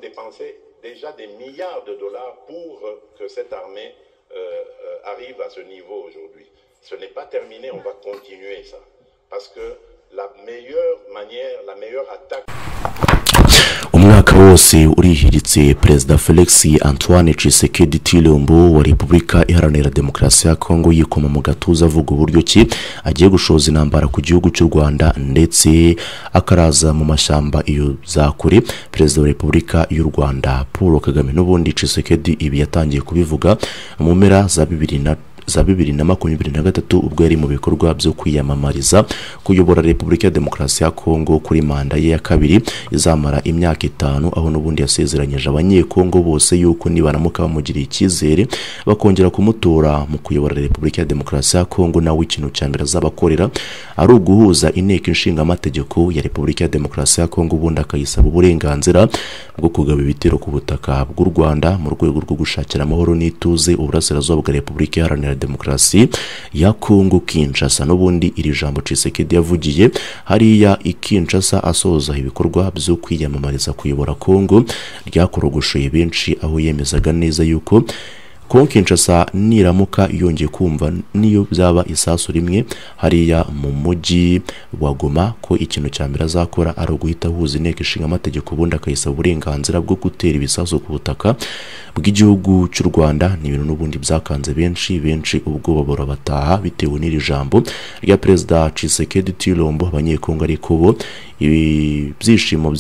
dépensé déjà des milliards de dollars pour que cette armée euh, euh, arrive à ce niveau aujourd'hui. Ce n'est pas terminé, on va continuer ça. Parce que la meilleure manière, la meilleure attaque... umwaka wose urihiritse perezida felix antoine tshisekedi tilumbu wa repubulika iharanira demokarasi ya kongo yikoma mu gatuza avuga uburyo ki agiye gushoza intambara ku gihugu cy'u rwanda ndetse akaraza mu mashyamba iyo za kure perezida wa repubulika y'u rwanda paul kagame n'ubundi tshisekedi ibi yatangiye kubivuga mu mpera za bibiri na za bibiri na makumyabiri na gatatu ubwo yari mu bikorwa byo kwiyamamariza kuyobora repubulika ya demokarasi ya kongo kuri manda ye ya kabiri izamara imyaka itanu aho n'ubundi yasezeranyije abanyekongo bose yuko nibaramuka bamugiriye icyizere bakongera kumutora mu kuyobora repubulika ya demokarasi ya kongo nawe ikintu cya mbere azabakorera ari uguhuza inteko inshingamategeko ya repubulika ya demokarasi ya kongo ubundi akayisaba uburenganzira bwo kugaba ibitero ku butaka bw'u rwanda mu rwego rwo gushakira amahoro n'ituze uburasirazuba bwa repubulika iharanira demokarasi ya kongo kinshasa n'ubundi iri jambo cisekedi yavugiye hariya i kinshasa asoza ibikorwa byo kwiyamamariza kuyobora kongo ryakorogoshoye benshi aho yemezaga neza yuko kongo kinshasa niramuka yongeye kumva niyo byaba isasu rimwe hariya mu mujyi wa goma ko ikintu cya mbere azakora ari uguhita ahuza inteko ishinga amategeko ubundi akayisaba uburenganzira bwo gutera ibisasu ku butaka bw'igihugu cy'u rwanda ni ibintu n'ubundi byakanze benshi benshi ubwoba burabataha bitewe n'iri jambo rya perezida cisekedi tilombo abanyekongo ariko bo ibyishimo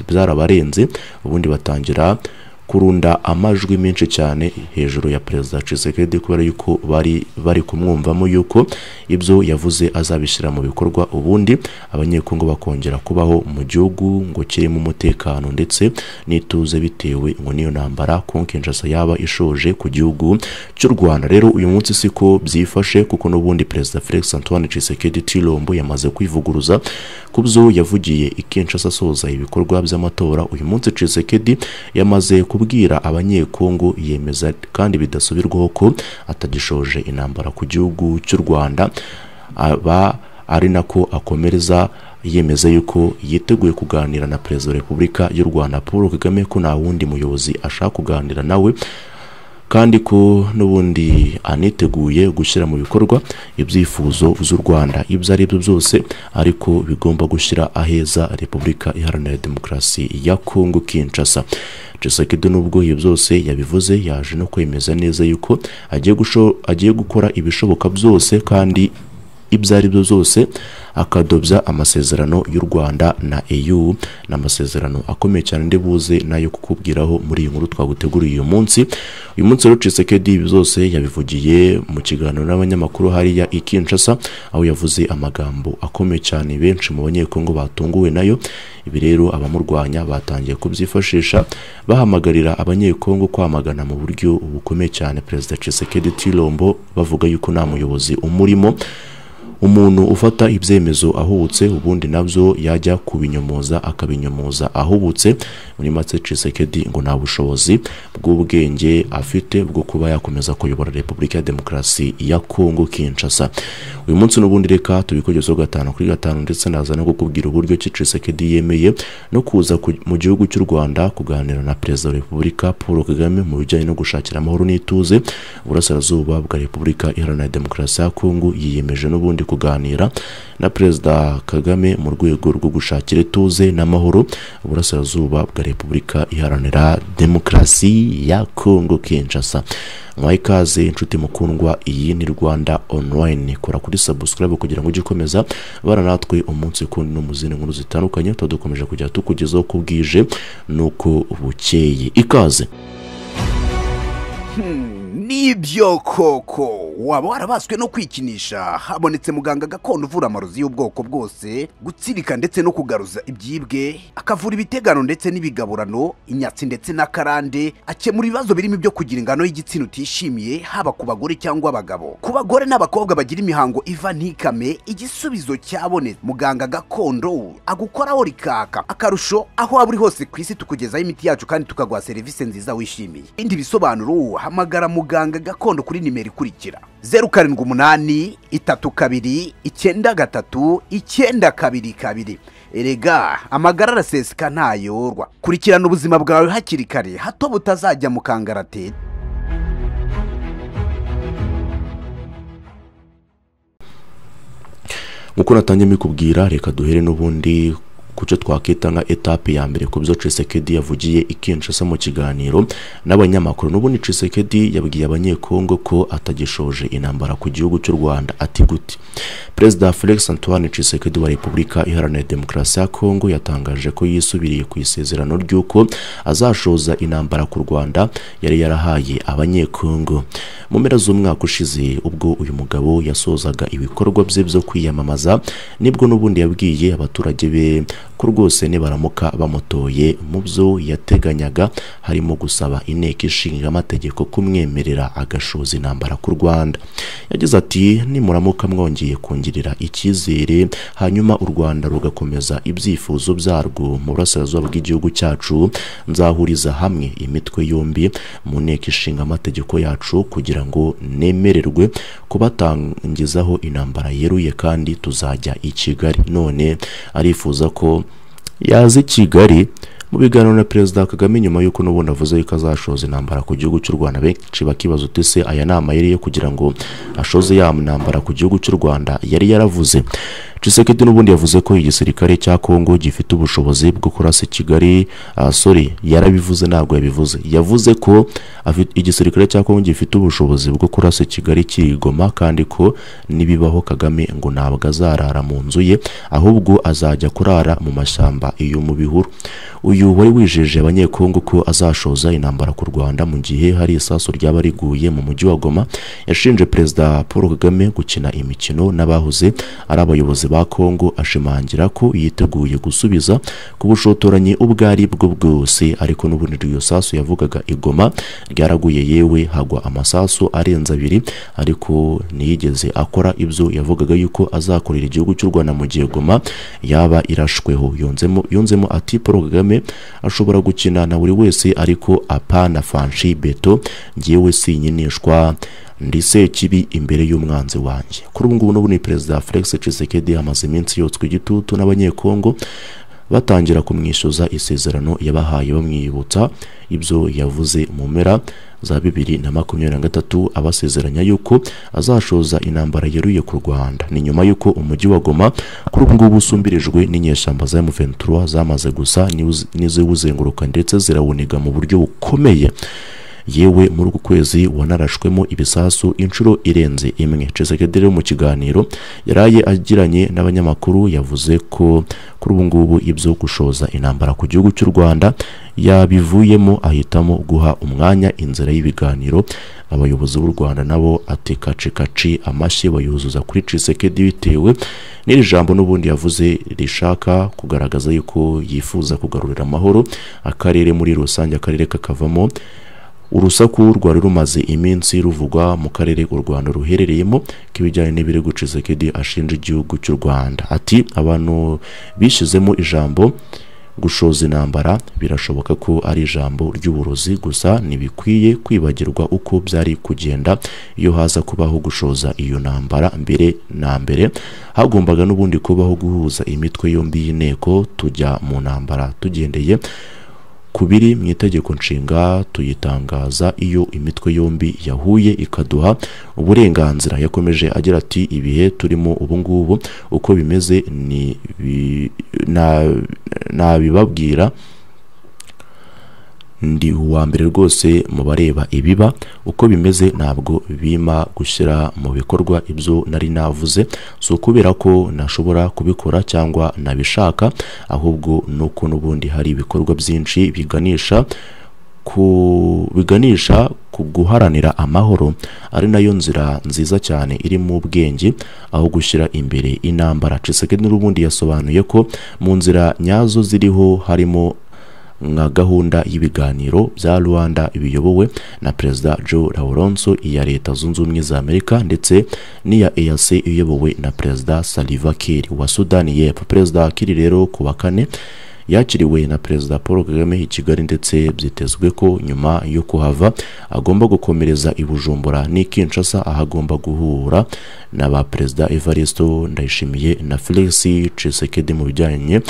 byarabarenze ubundi batangira kurunda amajwi menshi cyane hejuru ya perezida Tshisekedi kubera yuko bari bari kumwumvamo yuko ibyo yavuze azabishyira mu bikorwa ubundi abanyekongo bakongera kubaho mu gihugu ngo kirimo umutekano ndetse n'ituze bitewe ngo niyo ntambara kongo kinshasa yaba ishoje ku gihugu cy'u rwanda rero uyu munsi siko byifashe kuko n'ubundi perezida felix antoine Tshisekedi tilombo yamaze kwivuguruza ku byo yavugiye i kinshasa asoza ibikorwa by'amatora uyu munsi Tshisekedi yamaze kubwira abanyekongo yemeza kandi bidasubirwaho ko atagishoje intambara ku gihugu cy'u rwanda aba ari nako akomereza yemeza yuko yiteguye kuganira na perezida wa repubulika y'u rwanda paul kagame ko nta wundi muyobozi ashaka kuganira nawe kandi ko n'ubundi aniteguye gushyira mu bikorwa ibyifuzo z'u rwanda ibyo ari byo byose ariko bigomba gushyira aheza repubulika iharanira demokarasi ya kongo kinshasa jesekedi nubwo ibyo byose yabivuze yaje no kwemeza neza yuko agiye, agiye gukora ibishoboka byose kandi ibyo ari byo byose akadobya amasezerano y'u rwanda na eu ni amasezerano akomeye cyane ndi buze nayo kukubwiraho muri iyi nkuru twaguteguriye uyu munsi uyu munsi rero cisekedi ibi byose yabivugiye mu kiganiro n'abanyamakuru hariya i kinshasa aho yavuze amagambo akomeye cyane benshi mu banyekongo batunguwe nayo ibi rero abamurwanya batangiye kubyifashisha bahamagarira abanyekongo kwamagana mu buryo bukomeye cyane perezida cisekedi tilombo bavuga yuko nta muyobozi umurimo umuntu ufata ibyemezo ahubutse ubundi nabyo yajya kubinyomoza akabinyomoza ahubutse muri make cisekedi ngo nta bushobozi bw'ubwenge afite bwo kuba yakomeza kuyobora repubulika ya demokarasi ya kongo kinshasa uyu munsi n'ubundi reka tubikogezeho gatanu kuri gatanu ndetse naza no kukubwira uburyo ki cisekedi yemeye no kuza mu gihugu cy'u rwanda kuganira na perezida wa repubulika paul kagame mu bijyanye no gushakira amahoro n'ituze uburasirazuba bwa repubulika iharanira demokarasi ya kongo yiyemeje n'ubundi kuganira na perezida kagame mu rwego rwo gushakira ituze n'amahoro uburasirazuba bwa repubulika iharanira demokarasi ya kongo kinshasa mwahe ikaze inshuti mukundwa iyi ni rwanda online kora kuri subscribe kugira ngo ujye ukomeza bana natwe umunsi kundi no mu zindi nkuru zitandukanye tuba dukomeje kujya tukugezaho ko bwije nuko bukeye ikaze nibyo koko waba warabaswe no kwikinisha habonetse muganga gakondo uvura amarozi y'ubwoko bwose gutsirika ndetse no kugaruza ibyibwe akavura ibitegano ndetse n'ibigaburano inyatsi ndetse n'akarande akemura ibibazo birimo ibyo kugira ingano y'igitsina utishimiye haba ku bagore cyangwa abagabo ku bagore n'abakobwa bagira imihango iva ntikame igisubizo cyabonetse muganga gakondo agukoraho rikaka akarusho aho waba uri hose ku isi tukugezaho imiti yacu kandi tukaguha serivisi nziza wishimiye ibindi bisobanuro hamagara muganga muganga gakondo kuri nimero ikurikira zeru karindwi umunani itatu kabiri icyenda gatatu icyenda kabiri kabiri erega amagara araseseka ntayorwa kurikirana ubuzima bwawe hakiri kare hato butazajya mu kangaratete nk'uko natangiye mbikubwira reka duhere n'ubundi kucyo twakita nka etape ya mbere ku byo Tshisekedi yavugiye i Kinshasa mu kiganiro n'abanyamakuru n'ubundi Tshisekedi yabwiye abanyekongo ko atagishoje intambara ku gihugu cy'u Rwanda ati gute Perezida Felix Antoine Tshisekedi wa Repubulika Iharanira Demokarasi ya Kongo yatangaje ko yisubiriye ku isezerano ry'uko azashoza intambara ku Rwanda yari yarahaye abanyekongo mu mpera z'umwaka ushize ubwo uyu mugabo yasozaga ibikorwa bye byo kwiyamamaza nibwo n'ubundi yabwiye abaturage be ko rwose nibaramuka bamutoye mu byo yateganyaga harimo gusaba inteko ishinga amategeko kumwemerera agashoza intambara ku rwanda yagize ati nimuramuka mwongeye kongirira icyizere hanyuma u rwanda rugakomeza ibyifuzo byarwo mu burasirazuba bw'igihugu cyacu nzahuriza hamwe imitwe yombi mu nteko ishinga amategeko yacu kugira ngo nemererwe kubatangizaho intambara yeruye kandi tuzajya i kigali none arifuza ko yaza i kigali mu biganiro na perezida kagame nyuma y'uko n'ubundi avuze yuko azashoza intambara ku gihugu cy'u rwanda benshi bakibaza uti se aya ni amayeri yo kugira ngo ashoze ya ntambara ku gihugu cy'u rwanda yari yaravuze Tshisekedi n'ubundi yavuze ko igisirikare cya Kongo gifite ubushobozi bwo kurasa Kigali uh, sorry yarabivuze ntabwo yabivuze yavuze ko afi- igisirikare cya Kongo gifite ubushobozi bwo kurasa Kigali kirigoma kandi ko nibibaho Kagame ngo ntabwo azarara mu nzu ye ahubwo azajya kurara mu mashyamba iyo mu bihuru uyu wari wijeje abanyekongo ko azashoza intambara ku Rwanda mu gihe hari isasu ryaba riguye mu mujyi wa Goma yashinje perezida Paul Kagame gukina imikino n'abahoze ari abayobozi ba Kongo ashimangira ko yiteguye gusubiza ku bushotoranyi ubwo ari bwo bwose ariko n'ubundi iryo sasu yavugaga igoma ryaraguye yewe hagwa amasasu arenze abiri ariko ntiyigeze akora ibyo yavugaga yuko azakorera igihugu cy'u Rwanda mu gihe goma yaba irashweho yunzemo yunzemo ati Paul Kagame ashobora gukina na buri wese ariko apana fanshi beto ngewe sinkinishwa ndi sekibi imbere y'umwanzi wanjye kuri ubu ngubu n'ubundi perezida felix Tshisekedi amaze iminsi yotswe igitutu n'abanyekongo batangira kumwishyuza isezerano yabahaye bamwibutsa ibyo yavuze mu mpera za bibiri na makumyabiri na gatatu abasezeranya yuko azashoza intambara yeruye ku rwanda ni nyuma y'uko umujyi wa goma kuri ubu ngubu usumbirijwe n'inyeshyamba za M23 zamaze gusa n'iwuz- n'iziwuzenguruka ndetse zirawuniga mu buryo bukomeye yewe muri uku kwezi wanarashwemo ibisasu inshuro irenze imwe Tshisekedi rero mu kiganiro yaraye agiranye n'abanyamakuru yavuze ko kuri ubu ngubu ibyo gushoza intambara ku gihugu cy'u Rwanda yabivuyemo ahitamo guha umwanya inzira y'ibiganiro abayobozi b'u Rwanda nabo ati kaci kaci amashyi bayuzuza kuri Tshisekedi bitewe n'iri jambo n'ubundi yavuze rishaka kugaragaza yuko yifuza kugarurira amahoro akarere muri rusange akarere kakavamo urusaku rwari rumaze iminsi ruvugwa mu karere u Rwanda ruherereyemo k'ibijyanye n'ibirego Tshisekedi ashinja igihugu cy'u Rwanda ati abantu bishyizemo ijambo gushoza intambara birashoboka ko ari ijambo ry'uburozi gusa ntibikwiye kwibagirwa uko byari kugenda iyo haza kubaho gushoza iyo ntambara mbere na mbere hagombaga n'ubundi kubaho guhuza imitwe yombi y'inteko tujya mu ntambara tugendeye ku biri mu itegeko nshinga tuyitangaza iyo imitwe yombi yahuye ikaduha uburenganzira yakomeje agira ati ibihe turimo ubu ngubu uko bimeze ni bi- na- nabibabwira ndi uwa mbere rwose mu bareba ibiba uko bimeze ntabwo bima gushyira mu bikorwa ibyo nari navuze si ukubera ko nashobora kubikora cyangwa nabishaka ahubwo ni uko n'ubundi hari ibikorwa byinshi biganisha ku biganisha ku guharanira amahoro ari nayo nzira nziza cyane iri mu bwenge aho gushyira imbere intambara Tshisekedi n'ubundi yasobanuye ko mu nzira nyazo ziriho harimo nka gahunda y'ibiganiro bya Rwanda biyobowe na Perezida Joe Laurenso iya Leta Zunze Ubumwe za Amerika ndetse n'iya EAC iyobowe na Perezida Salva Kiir wa Sudani y'Epfo Perezida Kiir rero ku wa kane yakiriwe na perezida paul kagame i kigali ndetse byitezwe ko nyuma yo kuhava agomba gukomereza i bujumbura n'i kinshasa aho agomba guhura na ba perezida evaristo ndayishimiye na felix cisekedi mu bijyanye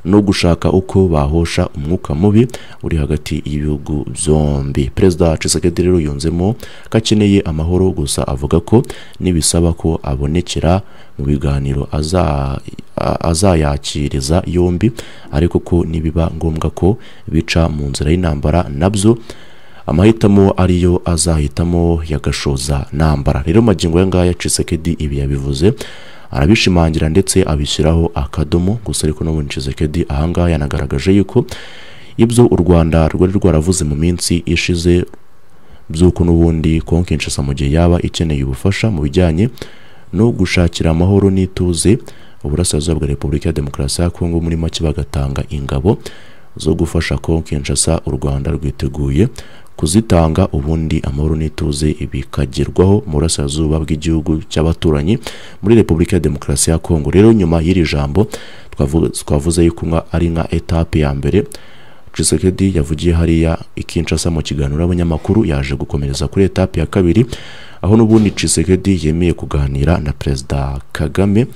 no gushaka uko bahosha umwuka mubi uri hagati y'ibihugu byombi perezida cisekedi rero yunzemo ko akeneye amahoro gusa avuga ko nibisaba ko abonekera mu biganiro aza- a- azayakiriza yombi ariko ko nibiba ngombwa ko bica mu nzira y'intambara nabyo amahitamo ariyo azahitamo yagashoza ntambara rero magingo aya ngaya cisekedi ibi yabivuze arabishimangira ndetse abishyiraho akadomo gusa ariko n'ubundi cisekedi ahangaha yanagaragaje yuko ibyo u rwanda rwari rwaravuze mu minsi ishize by'uko n'ubundi kongo kinshasa mu gihe yaba ikeneye ubufasha mu bijyanye no gushakira amahoro n'ituze uburasirazuba bwa repubulika ya demokarasi ya kongo muri make bagatanga ingabo zo gufasha kongo kinshasa u rwanda rwiteguye kuzitanga ubundi amahoro n'ituze bikagerwaho mu burasirazuba bw'igihugu cy'abaturanyi muri repubulika ya demokarasi ya kongo rero nyuma y'iri jambo twavu- twavuze yuko nka- ari nka etape ya mbere Tshisekedi yavugiye hariya i Kinshasa mu kiganiro n'abanyamakuru yaje gukomereza kuri etape ya kabiri aho n'ubundi Tshisekedi yemeye kuganira na Perezida Kagame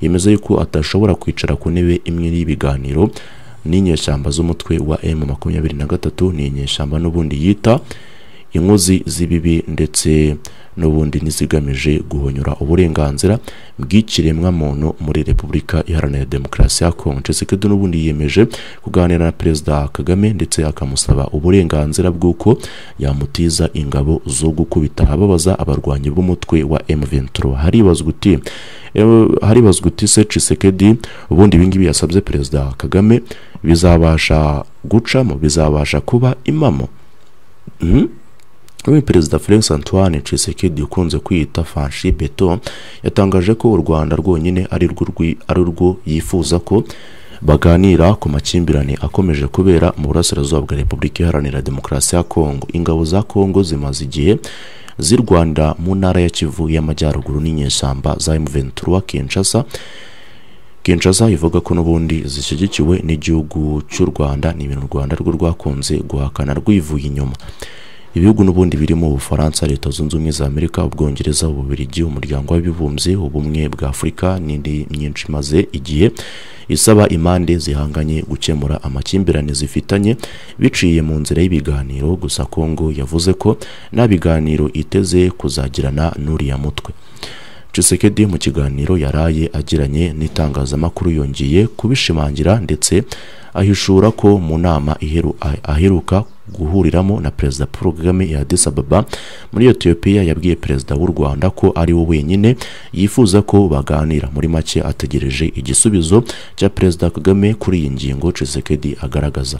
yemeza yuko atashobora kwicara ku ntebe imwe y'ibiganiro n'inyeshyamba z'umutwe wa M23 ni inyeshyamba n'ubundi yita inkozi z'ibibi ndetse n'ubundi n'izigamije guhonyura uburenganzira bw'ikiremwamuntu muri repubulika iharanira demokarasi ya kongo Tshisekedi n'ubundi yiyemeje kuganira na perezida kagame ndetse akamusaba uburenganzira bw'uko yamutiza ingabo zo gukubita ababaza abarwanyi b'umutwe wa M23 haribazwa uti "Eh, haribazwa uti se Tshisekedi ubundi ibingibi yasabye perezida kagame bizabasha gucamo bizabasha kuba imamo Mhm. Uyu perezida Felix Antoine Tshisekedi ukunze kwita Fanshi Beto yatangaje ko u Rwanda rwonyine ari rwo rwi- ari rwo yifuza ko baganira ku makimbirane akomeje kubera mu burasirazuba bwa Repubulika Iharanira Demokarasi ya Kongo. Ingabo za Kongo zimaze igihe zirwanira mu ntara ya Kivu y'Amajyaruguru n'inyeshyamba za M23 Kinshasa Kinshasa ivuga ko n'ubundi zishyigikiwe n'igihugu cy'u Rwanda ni ibintu u Rwanda rwo rwakunze guhakana rwivuye inyuma ibihugu n'ubundi birimo ubufaransa leta zunze ubumwe za amerika ubwongereza ububirigi umuryango w'abibumbye ubumwe bwa afurika n'indi myinshi imaze igihe isaba impande zihanganye gukemura amakimbirane zifitanye biciye mu nzira y'ibiganiro gusa kongo yavuze ko nta biganiro iteze kuzagirana n'uriya mutwe Tshisekedi mu kiganiro yaraye agiranye n'itangazamakuru yongeye kubishimangira ndetse ahishura ko mu nama iheru- ah- aheruka guhuriramo na perezida Paul Kagame ya Addis Ababa muri Ethiopia yabwiye perezida w'u Rwanda ko ari we wenyine yifuza ko baganira muri make ategereje igisubizo cya perezida Kagame kuri iyi ngingo Tshisekedi agaragaza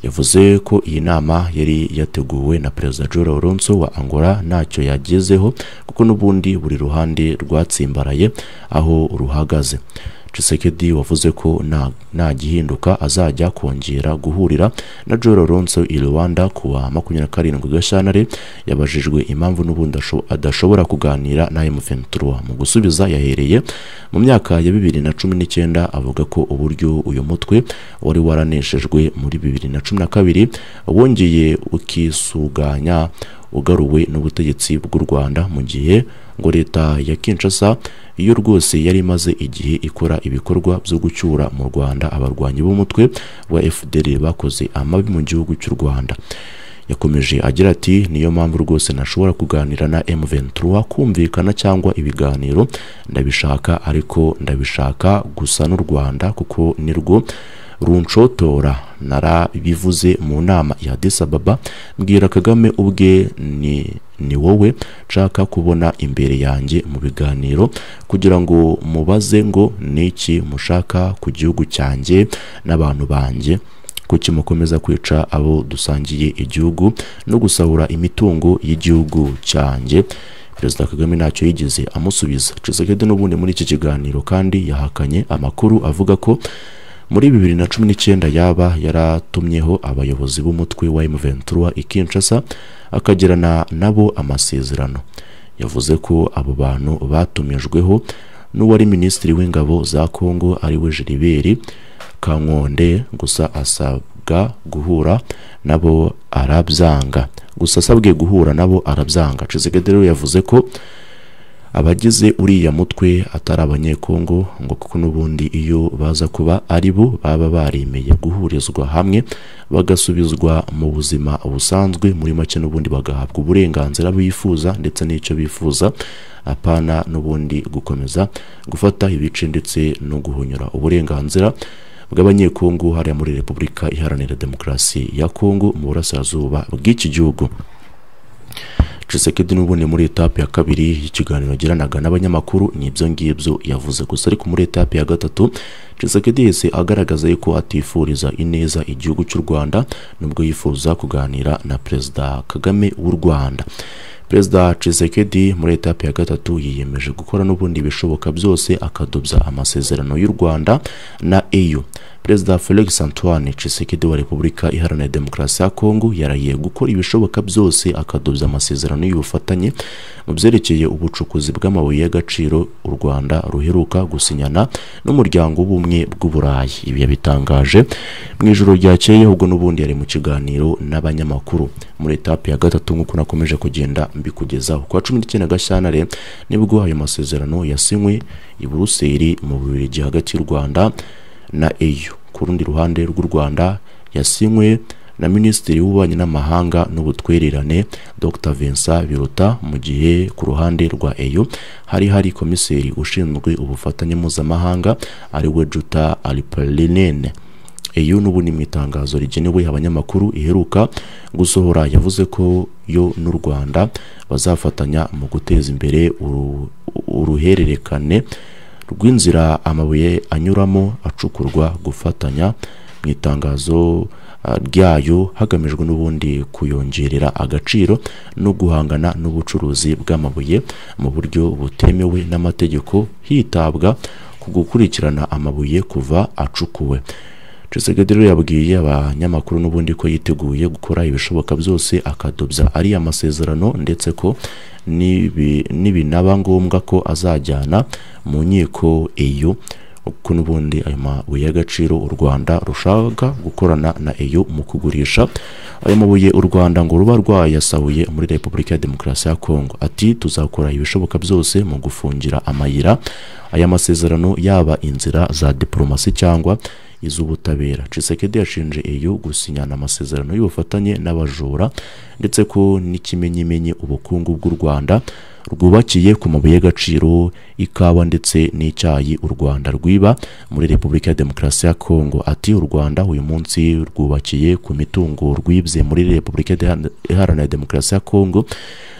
yavuze ko iyi nama yari yateguwe na perezida Joe Lorenzo wa Angola ntacyo yagezeho kuko n'ubundi buri ruhande rwatsimbaraye aho ruhagaze Tshisekedi wavuze ko nta- nta gihinduka azajya kongera guhurira na Joe Lorenzo i Rwanda ku wa makumyabiri na karindwi Gashyantare yabajijwe impamvu n'ubundi asho- adashobora kuganira na M23 mu gusubiza yahereye mu myaka ya bibiri na cumi n'icyenda avuga ko uburyo uyu mutwe wari waraneshejwe muri bibiri na cumi na kabiri wongeye ukisuganya ugaruwe n'ubutegetsi bw'u Rwanda mu gihe ngo leta ya Kinshasa iyo rwose yari imaze igihe ikora ibikorwa byo gucyura mu Rwanda abarwanyi b'umutwe wa FDL bakoze amabi mu gihugu cy'u Rwanda yakomeje agira ati niyo mpamvu rwose ntashobora kuganira na M23 kumvikana cyangwa ibiganiro ndabishaka ariko ndabishaka gusa n'u Rwanda kuko nirwo runshotora narabivuze mu nama ya Addis Ababa mbwira Kagame ubwe ni ni wowe nshaka kubona imbere yanjye mu biganiro kugira ngo mubaze ngo niki mushaka ku gihugu cyanjye n'abantu banjye kuki mukomeza kwica abo dusangiye igihugu no gusahura imitungo y'igihugu cyanjye perezida kagame ntacyo yigeze amusubiza Tshisekedi n'ubundi muri iki kiganiro kandi yahakanye amakuru avuga ko muri bibiri na cumi n'icyenda yaba yaratumyeho abayobozi b'umutwe wa M23 i Kinshasa akagirana nabo amasezerano yavuze ko abo bantu batumijweho n'uwari minisitiri w'ingabo za Kongo ari we Gilbert kankonde gusa asabwa guhura nabo arabyanga gusa asabwe guhura nabo arabyanga Tshisekedi rero yavuze ko abagize uriya mutwe atari abanyekongo ngo kuko n'ubundi iyo baza kuba ari bo baba baremeye guhurizwa hamwe bagasubizwa mu buzima busanzwe muri make n'ubundi bagahabwa uburenganzira bifuza ndetse n'icyo bifuza apana n'ubundi gukomeza gufata ibice ndetse no guhonyora uburenganzira bw'abanyekongo hariya muri repubulika iharanira demokarasi ya kongo mu burasirazuba bw'iki gihugu Tshisekedi n'ubundi muri etape ya kabiri y'ikiganiro agiranaga n'abanyamakuru n'ibyo ngibyo yavuze gusa ariko muri etape ya gatatu Tshisekedi yese agaragaza yuko atifuriza ineza igihugu cy'u Rwanda nubwo yifuza kuganira na Perezida Kagame w'u Rwanda perezida Tshisekedi muri etape ya gatatu yiyemeje gukora n'ubundi bishoboka byose akadobya amasezerano y'u Rwanda na EU perezida Felix Antoine Tshisekedi wa Repubulika Iharanira Demokarasi ya Kongo yarahiye gukora ibishoboka byose akadobya amasezerano y'ubufatanye mu byerekeye ubucukuzi bw'amabuye y'agaciro u Rwanda ruheruka gusinyana n'umuryango w'ubumwe bw'Uburayi ibi yabitangaje mu ijoro ryakeye ahubwo n'ubundi yari mu kiganiro n'abanyamakuru muri etape ya gatatu nk'uko nakomeje kugenda mbikugezaho kuwa cumi n'icyenda gashyantare nibwo ayo masezerano yasinywe i buruseli mu bubiligi hagati y'u rwanda na eyu ku rundi ruhande rw'u rwanda yasinywe na minisitiri w'ububanyi n'amahanga n'ubutwererane dr vincent biruta mu gihe ku ruhande rwa eyo hari hari komiseri ushinzwe ubufatanye mpuzamahanga ari we juta aliparinene iyo n'ubundi mu itangazo rigenewe abanyamakuru iheruka gusohora yavuze ko yo n'u rwanda bazafatanya mu guteza imbere uruhererekane rw'inzira amabuye anyuramo acukurwa gufatanya mu itangazo ryayo hagamijwe n'ubundi kuyongerera agaciro no guhangana n'ubucuruzi bw'amabuye mu buryo butemewe n'amategeko hitabwa ku gukurikirana amabuye kuva acukuwe Tshisekedi rero yabwiye abanyamakuru n'ubundi ko yiteguye gukora ibishoboka byose akadobya ariya masezerano ndetse ko nibinaba ngombwa ko azajyana mu nkiko iyo kuko n'ubundi ayo mabuye y'agaciro u Rwanda rushaka gukorana na EU mu kugurisha ayo mabuye u Rwanda ngo ruba rwayasahuye muri Repubulika ya Demokarasi ya Kongo ati tuzakora ibishoboka byose mu gufungira amayira aya masezerano yaba inzira za diplomasi cyangwa iz'ubutabera Tshisekedi yashinje EU gusinyana amasezerano y'ubufatanye n'abajura ndetse ko n'ikimenyimenyi ubukungu bw'u Rwanda rwubakiye ku mabuye y'agaciro ikawa ndetse n'icyayi u rwanda rwiba muri repubulika ya demokarasi ya kongo ati u rwanda uyu munsi rwubakiye ku mitungo rwibye muri repubulika iharanira demokarasi ya kongo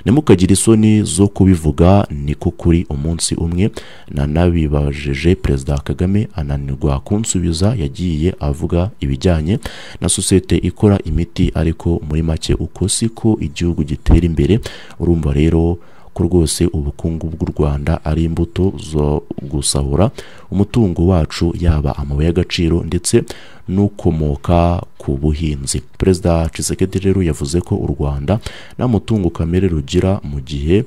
ntimukagire isoni zo kubivuga niko kuri umunsi umwe nanabibajije perezida kagame ananirwa kunsubiza yagiye avuga ibijyanye na sosiyete ikora imiti ariko muri make uko siko igihugu gitera imbere urumva rero ko rwose ubukungu bw'u Rwanda ari imbuto zo gusahura umutungo wacu yaba amabuye y'agaciro ndetse n'ukomoka ku buhinzi perezida Tshisekedi rero yavuze ko u Rwanda nta mutungo kamere rugira mu gihe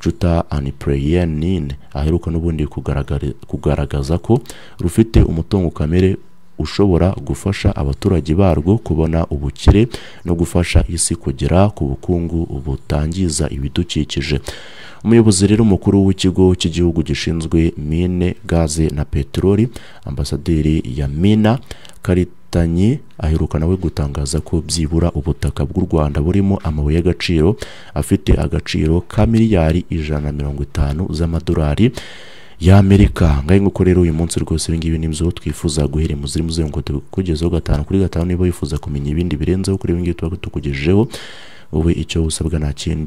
juta anipreyenine aheruka n'ubundi kugaragaza ko rufite umutungo kamere ushobora gufasha abaturage barwo kubona ubukire no gufasha isi kugera ku bukungu butangiza ibidukikije umuyobozi rero mukuru w'ikigo cy'igihugu gishinzwe mine gaze na peteroli ambasaderi ya mina karitanyi aheruka nawe gutangaza ko byibura ubutaka bw'u rwanda burimo amabuye y'agaciro afite agaciro ka miliyari ijana na mirongo itanu z'amadolari y'amerika ngahe nguko rero uyu munsi rwose ibingibi nibyo twifuza guhera muziri muzenguko tukugezeho gatanu kuri gatanu niba wifuza kumenya ibindi birenzeho kuri ibingibi tuba tukugejejeho wowe icyo usabwa nta kindi